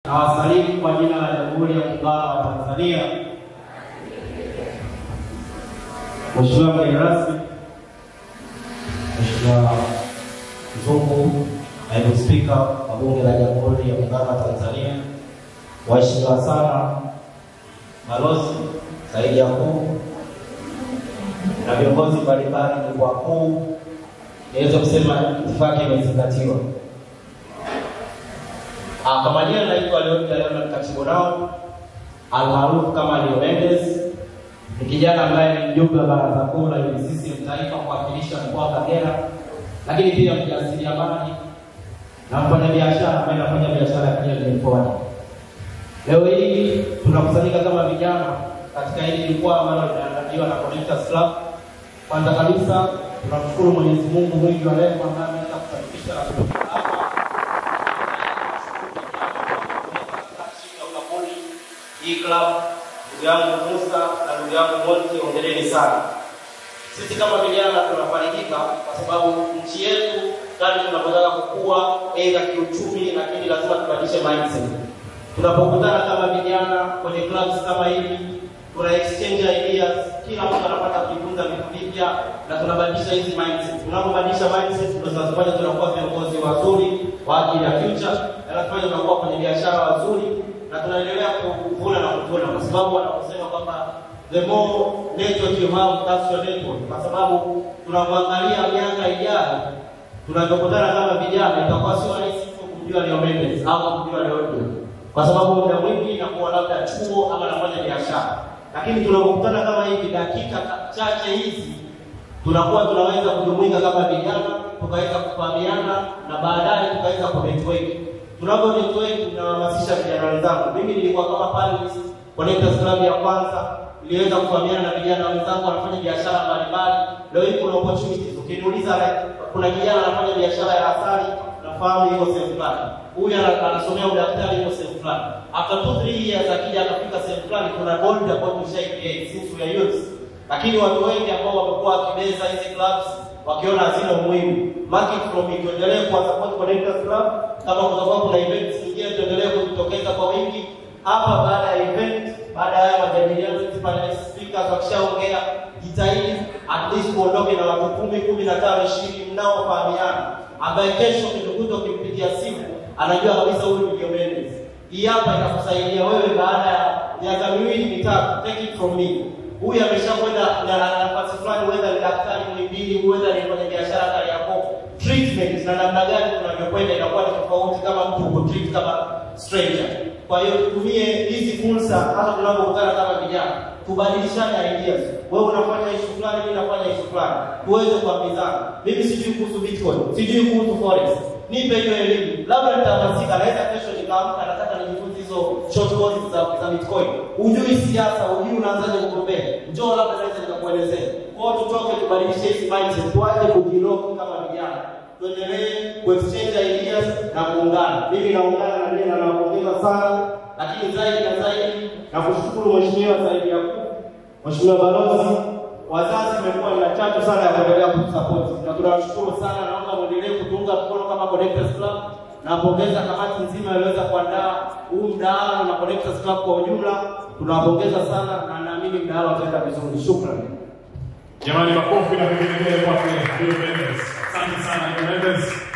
na wasalimu kwa jina la Jamhuri ya Muungano wa Tanzania. Mheshimiwa mgeni rasmi, Mheshimiwa Mzungu, naibu spika wa Bunge la Jamhuri ya Muungano wa Tanzania, waheshimiwa sana balozi zaidi ya kuu na viongozi mbalimbali mkoa kuu, niweze kusema itifaki imezingatiwa. Ah, Kwa majina naitwa Leonid Leonard Katibu nao almaarufu kama Leo Mendes. Ni kijana ambaye ni mjumbe wa baraza kuu la UVCCM taifa kuwakilisha mkoa wa Kagera, lakini pia mjasiriamali na mfanyabiashara ambaye anafanya biashara ya Kenya Forward. Leo hii tunakusanyika kama vijana katika hili jukwaa ambalo linaandaliwa na Connectors Club. Kwanza kabisa tunamshukuru Mwenyezi Mungu mwingi wa rehema ambaye ameweza kufanikisha na kutufika hapa hii club. Ndugu yangu Musa na ndugu yangu Monti, ongeleni sana. Sisi kama vijana tunafarijika kwa sababu nchi yetu kali tunapotaka kukua aidha kiuchumi, lakini lazima tubadilishe mindset. Tunapokutana kama vijana kwenye clubs kama hivi, tuna exchange ideas, kila mtu anapata kujifunza vitu vipya na tunabadilisha hizi mindset. Tunapobadilisha mindset, ndio zinazofanya tunakuwa viongozi wazuri kwa ajili ya future, na tunafanya tunakuwa kwenye biashara wazuri na tunaendelea kuvuna na kuvuna, kwa sababu wanaposema kwamba the more network you have that's your network, kwa sababu tunamwangalia miaka ijayo tunavyokutana kama vijana, itakuwa sio rahisi tu kumjua Leo Mendes au kumjua Leodio, kwa sababu muda mwingi inakuwa labda chuo ama nafanya biashara, lakini tunapokutana kama hivi, dakika chache hizi tunakuwa tunaweza kujumuika kama vijana, tukaweza kufahamiana na baadaye tukaweza kunetwork. Tunapo network tunahamasisha vijana wenzangu. Mimi nilikuwa kama panelist Connectors Club ya kwanza, niliweza kufahamiana na vijana wenzangu wanafanya biashara mbalimbali. Leo hii kuna opportunities. Ukiniuliza like, kuna kijana anafanya biashara ya asali, nafahamu yuko sehemu fulani. Huyu ana- anasomea udaktari yuko sehemu fulani. After two three years akija akafika sehemu fulani, kuna gold ambayo tumeshai create since we are youth lakini watu wengi ambao wamekuwa wakibeza hizi clubs wakiona hazina umuhimu. Market from it, tuendelee kuwa support Connectors Club. Kama kutakuwa kuna events nyingine, tuendelee kujitokeza kwa wingi hapa. Baada ya event, baada ya haya majadiliano, sisi panelist speakers wakishaongea, jitahidi at least kuondoke na watu kumi, kumi na tano, ishirini mnaofahamiana, ambaye kesho ukitukuta ukimpigia simu anajua kabisa huyu ni Leo Mendes. Hii hapa itakusaidia wewe baada ya miaka miwili mitatu, take it from me huyu ameshakwenda na na nafasi fulani, whether ni daktari Muhimbili, whether ni kwenye biashara Kariakoo. Treatment na namna gani tunavyokwenda inakuwa ni tofauti kama mtu uko treat kama stranger. Kwa hiyo tutumie hizi fursa, hata tunapokutana kama vijana, tubadilishane ideas. Wewe unafanya issue fulani, mimi nafanya issue fulani, tuweze kuambizana. Mimi sijui kuhusu Bitcoin, sijui kuhusu forex, nipe hiyo elimu, labda nitahamasika, naweza kesho nikaamka, nataka nijifunze hizo short courses za, za Bitcoin. Hujui siasa, hujui unaanzaje kugombea, njoo labda naweza nikakuelezea. Kwa hiyo tutoke, tubadilishe hizi mindset, tuache kujilock kama vijana, tuendelee kuexchange ideas na kuungana. Mimi naungana na mimi na nawapongeza sana, lakini zaidi na zaidi na kushukuru Mheshimiwa Saidi Yakub, Mheshimiwa Balozi, wazazi imekuwa ina chachu sana ya kuendelea kutusupport na tunawashukuru sana. Naomba muendelee kutuunga mkono kama Connectors Club. Nawapongeza kamati nzima iliweza kuandaa huu mdahalo na Connectors Club kwa ujumla, tunawapongeza sana na naamini mdahalo utaenda vizuri. Shukrani. Jamani, makofi na vigelegele kwake Leo Mendes. Asante sana Leo Mendes.